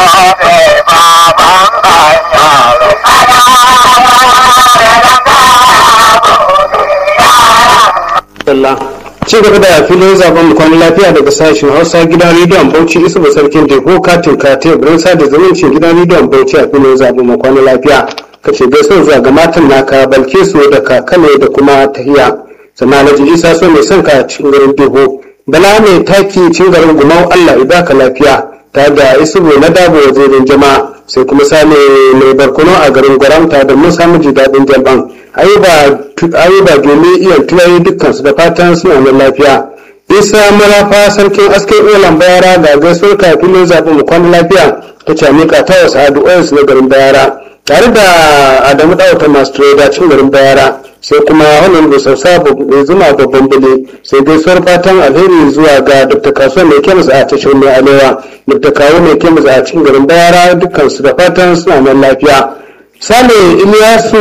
Allah ci gaba da filin zaben mu kwanan lafiya daga sashen hausa gidan rediyon bauchi isa ba sarkin teku katin kate birnin sada zumuncin gidan rediyon bauchi a filin zaben mu kwanan lafiya kace gaisuwa zuwa ga matan naka balke su da kakale da kuma tahiya sannan alhaji isa so mai son ka cikin garin teku bala mai taki cin garin gumau allah ya baka lafiya ta da isubu na dabo wazirin jama'a sai kuma sale mai barkono a garin gwaramta da musa miji daɗin jalban ayuba domin iya tunani dukkansu da fatan suna nan lafiya isa marafa sarkin askin olan bayara ga gaisuwar kafin zaɓen mu kwana lafiya ta ce mika ta wasu addu'o'insu na garin bayara tare da adamu ɗauta masu trader cin garin bayara sai kuma wannan da sausa mai zuma babban bile sai gaisuwar fatan alheri zuwa ga dr kasuwa mai kemis a tashar mai alewa dr kawo mai kemis a cikin garin bayara dukkansu da fatan suna nan lafiya sale iliyasu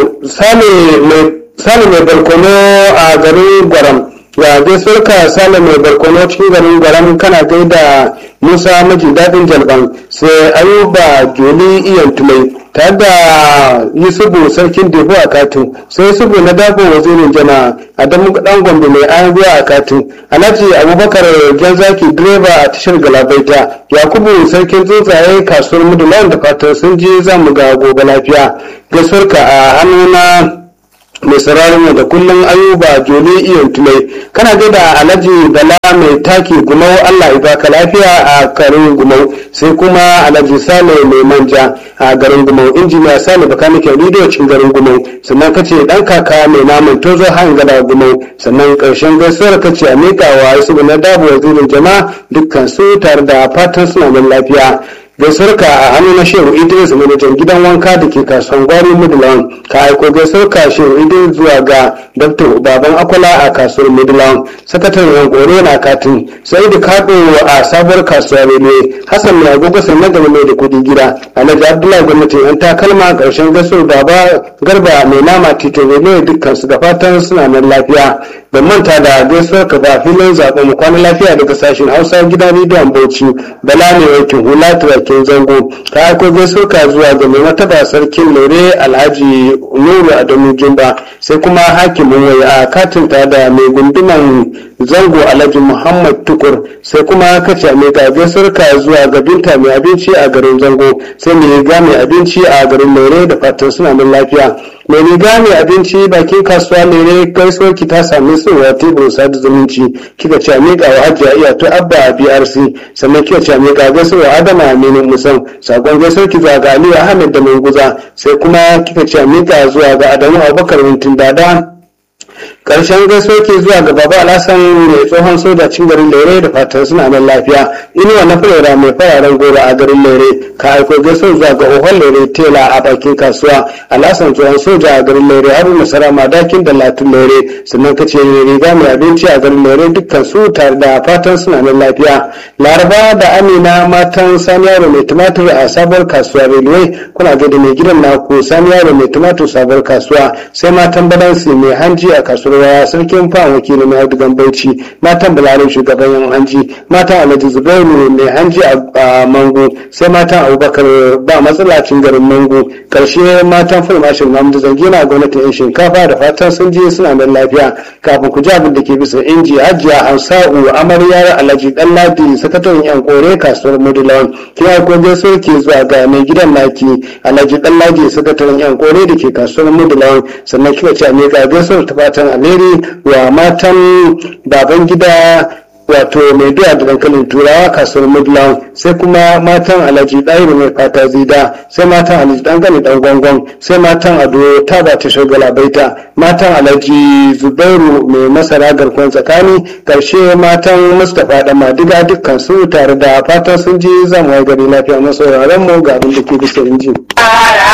sale mai barkono a garin gwaram ya gaisuwar ka sale mai barkono cikin garin gwaram kana gaida musa maji daɗin jalban sai ayuba joli iyan tulai tare da yusufu sarkin debu a katin sai yusufu na dabo wazirin jana adamu dan gombe mai ayan ruwa a katin alhaji abubakar gyanzaki direba a tashar galabaita yakubu sarkin tsuntsaye kasuwar mudulan da fatan sun je za mu ga gobe lafiya gaisuwarka a hannuna mai sararin da kullum ayuba joli iyon tulai kana da alhaji bala mai taki gumau allah ya baka lafiya a garin gumau sai kuma alhaji sale mai manja a garin gumau injiniya sale bakanikin rediyo cikin garin gumau sannan kace dan kaka mai naman tozo han gada gumau sannan karshen gaisuwar kace a miƙa wa yasu na dabo wazirin jama'a dukkan su tare da fatan suna nan lafiya gaisarka a hannu na shehu idris manajan gidan wanka da ke kasuwan gwari midland ka aiko gaisarka shehu idris zuwa ga dr baban akwala a kasuwar midland sakataren yankore na katin sai da kaɗo a sabuwar kasuwa rene hassan mai agogo sannan da mai da kuɗi gida alhaji abdullahi gwamnatin yan takalma ƙarshen gaisuwar baba garba mai nama tito rene dukkan su da fatan suna nan lafiya ban manta da gaisuwar ka ba filin zaɓen mu kwana lafiya daga sashen hausa gidan rediyon bauchi bala ne wankin hula turakin zango ka aiko gaisuwar ka zuwa ga mai mataba sarkin lore alhaji nuru adamu jumba sai kuma hakimin wai a katin ta da mai gunduman zango alhaji muhammad tukur sai kuma kace mai ga gaisuwar ka zuwa ga binta mai abinci a garin zango sai mai ga mai abinci a garin lore da fatan suna nan lafiya mai riga mai abinci bakin kasuwa lere gaisuwar ki ta sami tsohuwa teburin sada zumunci kika ce miƙa wa hajiya iya to abba a brc sannan kika ce miƙa gaisuwar adama aminu musan sakon gaisuwar ki zuwa ga aliyu ahmed da mai guza sai kuma kika ce miƙa zuwa ga adamu abubakar wuntin dada karshen gaisuwa ke zuwa ga baba alhassan mai tsohon soja cin garin lere da fatan suna nan lafiya inuwa na fulera mai fararen goro a garin lere ka aiko gaisuwa zuwa ga ohon lere tela a bakin kasuwa alhassan tsohon soja a garin lere haruna sara madakin da latin lere sannan ka ce riga mai abinci a garin lere dukkan su tare da fatan suna nan lafiya laraba da amina matan sani yaro mai tumatur a sabuwar kasuwa railway kuna ga da mai gidan naku sani yaro mai tumatur sabuwar kasuwa sai matan balansi mai hanji a kasuwar waya sarkin fan wakili mai audugan bauchi matan bularin shugaban yan hanji matan alhaji zubairu mai hanji a mango sai matan abubakar ba matsalacin garin mango karshe matan fulmashin mahmudu zangina gwamnatin yan shinkafa da fatan sun je suna nan lafiya kafin ku ji abin da ke bisa inji hajiya hausa'u amaryar alhaji dan ladi sakataren yan kore kasuwar mudulawan kina ko gaisuwar ke zuwa ga mai gidan naki alhaji dan ladi sakataren yan kore da ke kasuwar mudulawan sannan kika ce me ga gaisuwar ta fatan alheri wa matan baban gida wato mai doya da dankalin turawa kasuwar midland sai kuma matan alhaji ɗahiru mai fata zida sai matan alhaji dangane dan gwangon sai matan ado ta ba ta shagala baita matan alhaji zubairu mai masara garkon tsakani karshe matan mustapha da madiga dukkan su tare da fatan sun ji zamu gari lafiya masauraran mu ga abin da ke bisa injin.